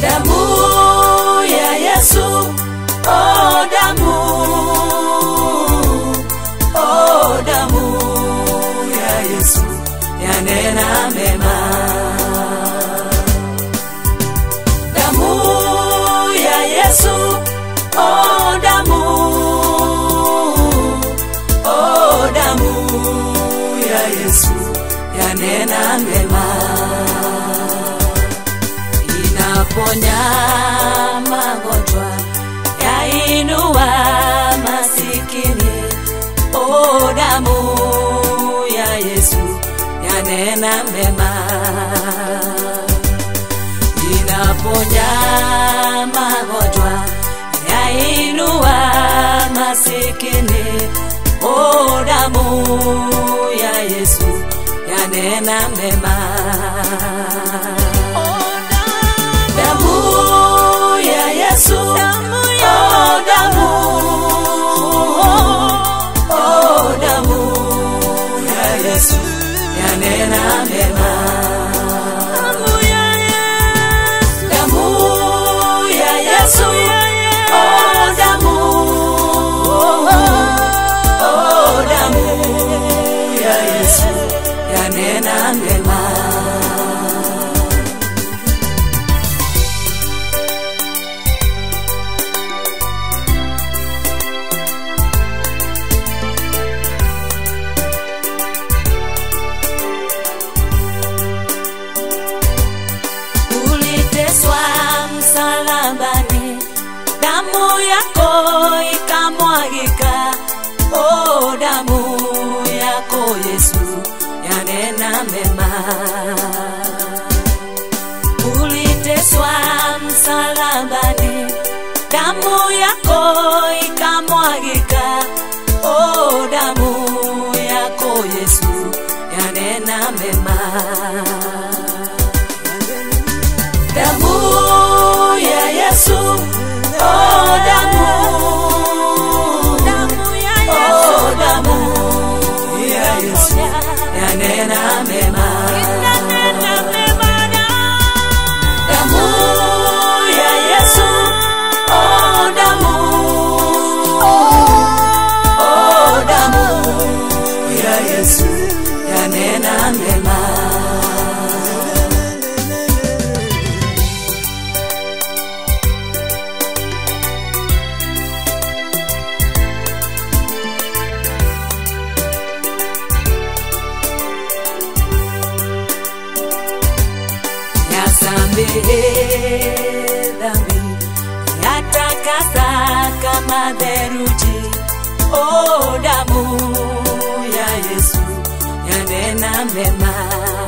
damu ya Yesu, oh damu, oh damu ya Yesu yanena mema. Damu ya Yesu, oh damu, oh damu ya Yesu yanena mema inaponya magonjwa, yainua masikini. O damu ya Yesu yanena mema, inaponya magonjwa, yainua masikini. O damu ya Yesu yanena mema damu ya Yesu, oh damu, oh damu ya Yesu yanena mema. Damu ya Yesu, oh damu, oh damu ya Yesu yanena mema. uliteswa msalabani, damu yako ikamwagika. O damu yako Yesu yanena mema. Uliteswa msalabani, damu yako ikamwagika. O damu yako Yesu yanena mema damu ya Yesu, oh damu, oh damu ya Yesu yanena mema. Damu ya Yesu, oh damu, oh damu ya Yesu yanena mema. yasamehe dhambi, yatakasa kama theluji. O damu ya Yesu yanena mema,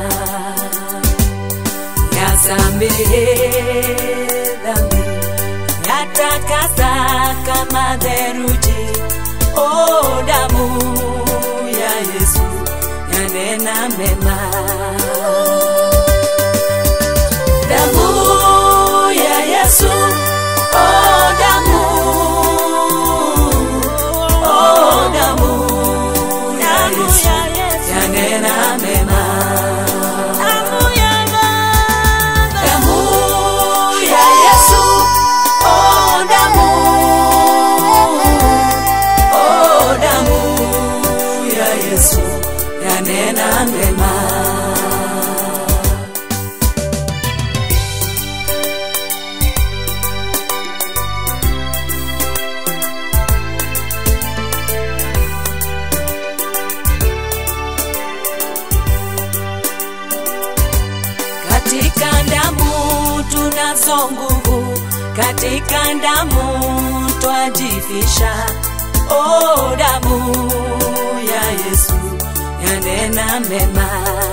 yasamehe dhambi, yatakasa kama theluji. O damu ya Yesu yanena mema damu ya Yesu, oh damu, oh damu ya Yesu yanena mema. Damu ya Yesu, oh damu, oh damu ya Yesu yanena mema. katika damu tunazo nguvu, katika damu twajifisha. O damu ya Yesu yanena mema,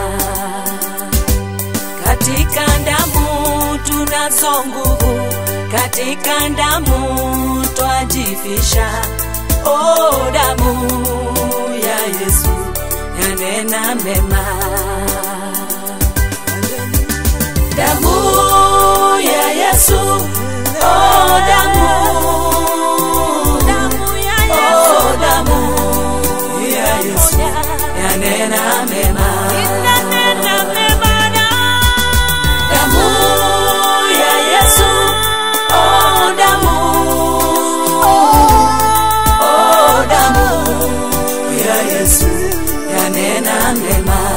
katika damu tunazo nguvu, katika damu twajifisha. O damu ya Yesu yanena mema damu ya Yesu, oh damu, oh damu ya Yesu yanena mema. Damu ya Yesu, yanena mema